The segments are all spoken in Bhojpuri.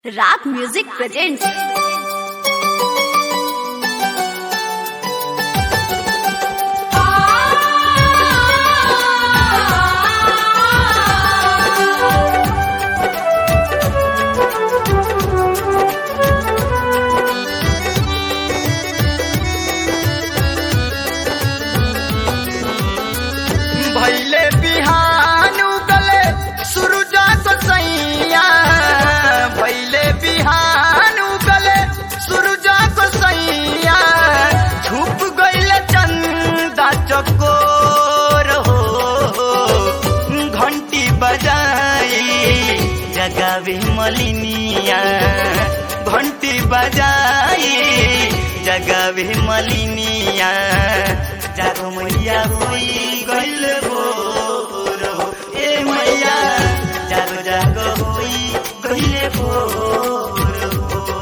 राग म्यूजिक प्रेजेंट्स भैले बिहान उगले सुरुजा सैया भैले बिहान उगले सुरुजा सैया छुप गइल चंदा चकोर हो घंटी बजाई जगावे मलिनिया घंटी बजाई जगावे मलिनिया जागो मैया होई गइल भोर हो ए मैया जागो जागो होई गइल भोर हो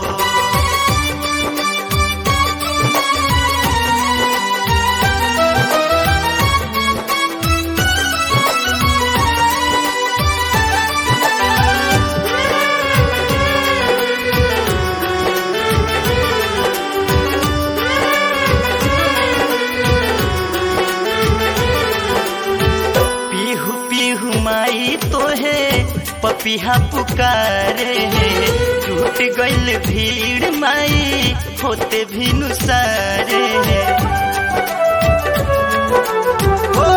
पीहू पीहू माई तोहे पपिहा पुकारे टूट गइल भीड़ माई होते भी नुसारे ओ,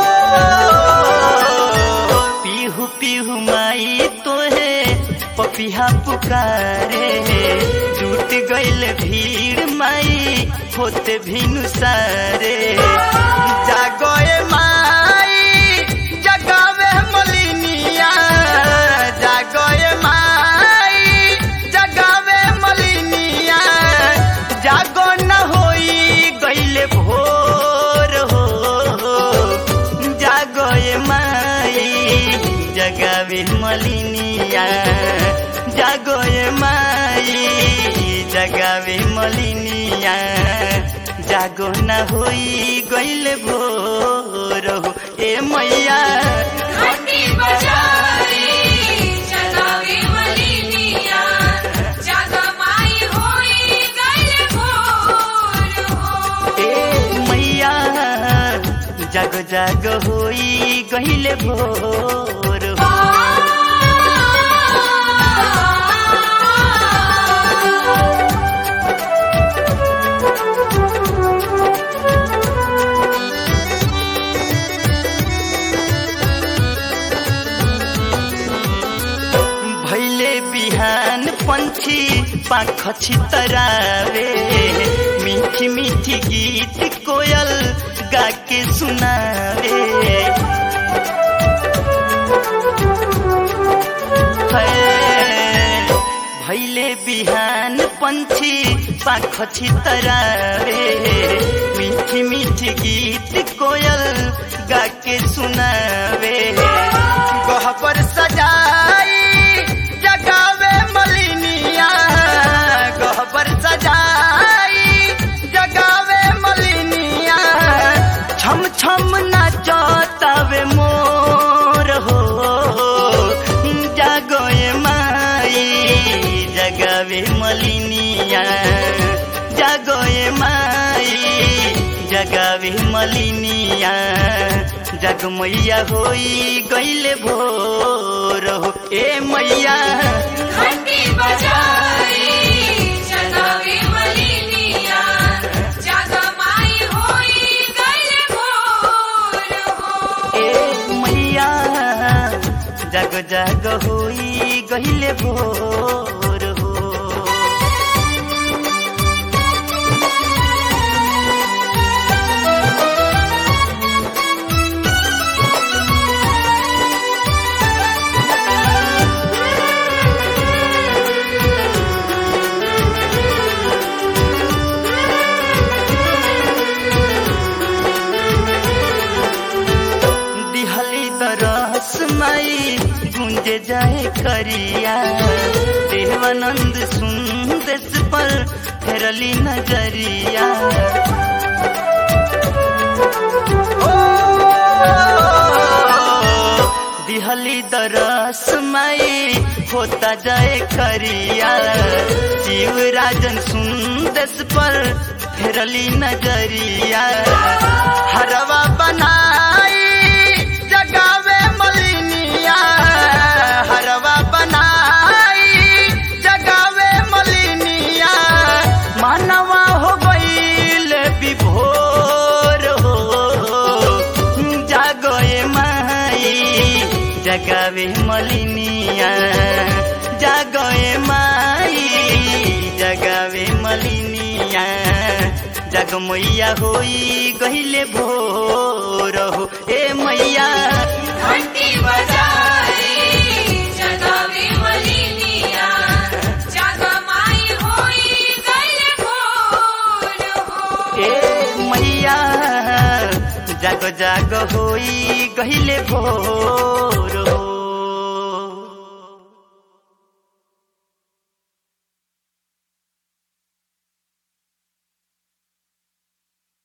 पीहू पीहू माई तोहे पपिहा पुकारे टूट गइल भीड़ माई होते भी नुसारे जागोए माई जगावे मलिनिया जागोए माई जगावे मलिनिया जागो न होई गइले भोर हो जागोए माई जगावे मलिनिया जागोए माई जगावे मलिनिया जागो न होई गइले भोर हो ए मैया घंटी बजाई जगावे मलिनिया जगमाई होई गइल भोर हो ए मैया जागो जागो होई गइले भोर हो भैले बिहान पंछी पाख छितरावे मीठी मीठी गीत कोयल गा के सुनावे है, भैले बिहान पंछी पाख छितरावे मीठी मीठी गीत कोयल गा के सुनावे गहपर सजाई जगावे मलिनिया गहपर सजाई जगावे मलिनिया छम छम नाचतावे मोर हो जागोए माई जगावे मलिनिया जागोए माई जगावे मलिनिया जग मैया होई गइले भोर हो ए मैया घंटी बजाई जगावे मलिनिया जगमाई होई गइल भोर हो ए मैया जग जग होई गइले भोर हो दिहली दरस माई गुंजे जाए करिया देवानंद सुंदेश पर फेरली नजरिया ओ, दिहली दरस माई होता जाए करिया जीव राजन सुंदस पर फेरली नजरिया हरवा बनाई जगावे मलिनिया हरवा बनाई जगावे मलिनिया मानवा हो गईल विभोर हो जागोए माई जगावे मलिनिया जागोए माई जगावे मलिनिया जग मैया होई गहिले भोर हो ए मैया घंटी बजाई जगावे मलिनिया जगमाई होई गले भोर हो ए मैया जाग जाग होई गहिले भोर